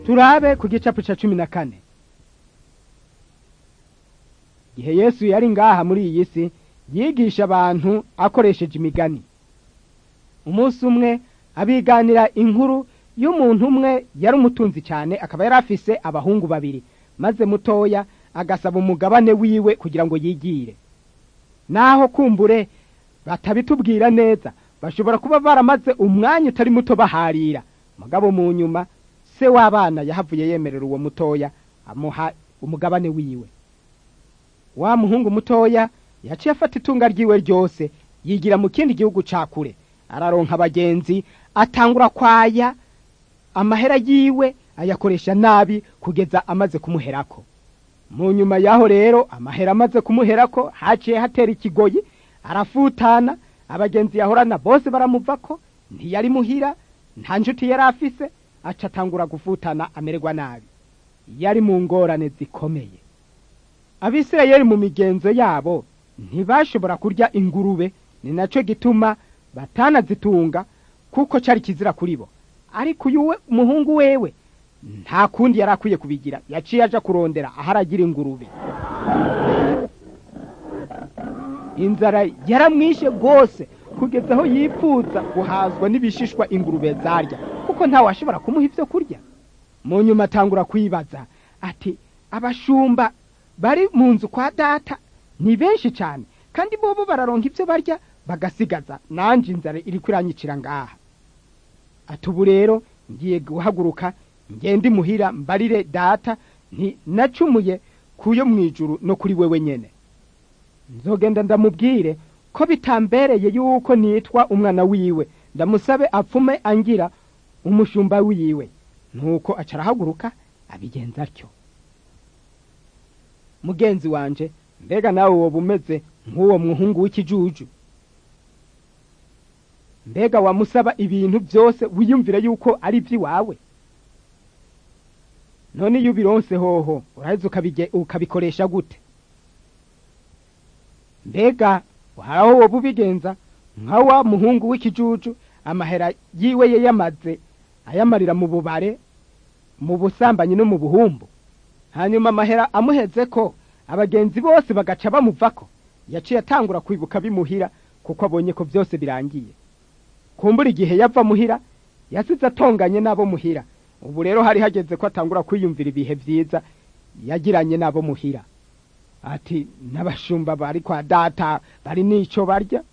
turabe ku gicapu ca cumi na kane igihe yesu yari ngaha muri iyi si yigisha abantu akoresheje imigani umunsi umwe abiganira inkuru y'umuntu umwe yari umutunzi cyane akaba yari afise abahungu babiri maze mutoya agasaba umugabane wiwe kugira ngo yigire naho kumbure batabitubwira neza bashobora kuba baramaze umwanya utari muto baharira mugabo mu nyuma se w'abana yahavuye yemerera uwo mutoya amuha umugabane wiwe wa muhungu mutoya yaciye afata itunga ryiwe ryose yigira mu kindi gihugu ca kure araronka abagenzi atangura kwaya amahera yiwe ayakoresha nabi kugeza amaze kumuherako mu nyuma yaho rero amahera amaze kumuherako haciye hatera ikigoyi arafutana abagenzi yahorana bose baramuvako ntiyari muhira nta nshuti yari afise aca atangura gufutana amererwa nabi yari mu ngorane zikomeye abisirayeli mu migenzo yabo ntibashobora kurya ingurube ni naco gituma batanazitunga kuko cari kizira kuri bo ariko uyu we umuhungu wewe nta kundi yari akwiye kubigira yaciye aja kurondera aho aragira ingurube inzara yaramwishe rwose kugeza aho yipfuza guhazwa n'ibishishwa ingurube zarya kuko ntawe ashobora kumuha ibyo kurya mu nyuma atangura kwibaza ati abashumba bari mu nzu kwa data ni benshi cyane kandi bobo bararonka ibyo barya bagasigaza nanjye inzara iri kuranyicira ngaha ati ubu rero ngiye guhaguruka ngende imuhira mbarire data nti nacumuye kuyo mu ijuru no kuri wewe nyene nzogenda ndamubwire ko bitambereye yuko nitwa umwana wiwe ndamusabe apfume angira umushumba wiwe nuko aca arahaguruka abigenza atyo mugenzi wanje mbega nawe woba umeze nk'uwo muhungu w'ikijuju mbega wamusaba ibintu byose wiyumvire yuko ari iby'iwawe none iyo ubironse hoho uraheze ukabikoresha gute mbega haraho woba ubigenza nka wa muhungu w'ikijuju amahera yiwe ye yamaze ayamarira mu bubare mu busambanyi no mu buhumbu hanyuma amahera amuheze ko abagenzi bose bagaca bamuvako yaciye atangura kwibuka bimuhira kuko abonye ko byose birangiye kumbura igihe yava muhira yasize atonganye n'abo muhira ubu rero hari hageze ko atangura kwiyumvira ibihe byiza yagiranye n'abo muhira ati n'abashumba bari kwa data bari n'ico barya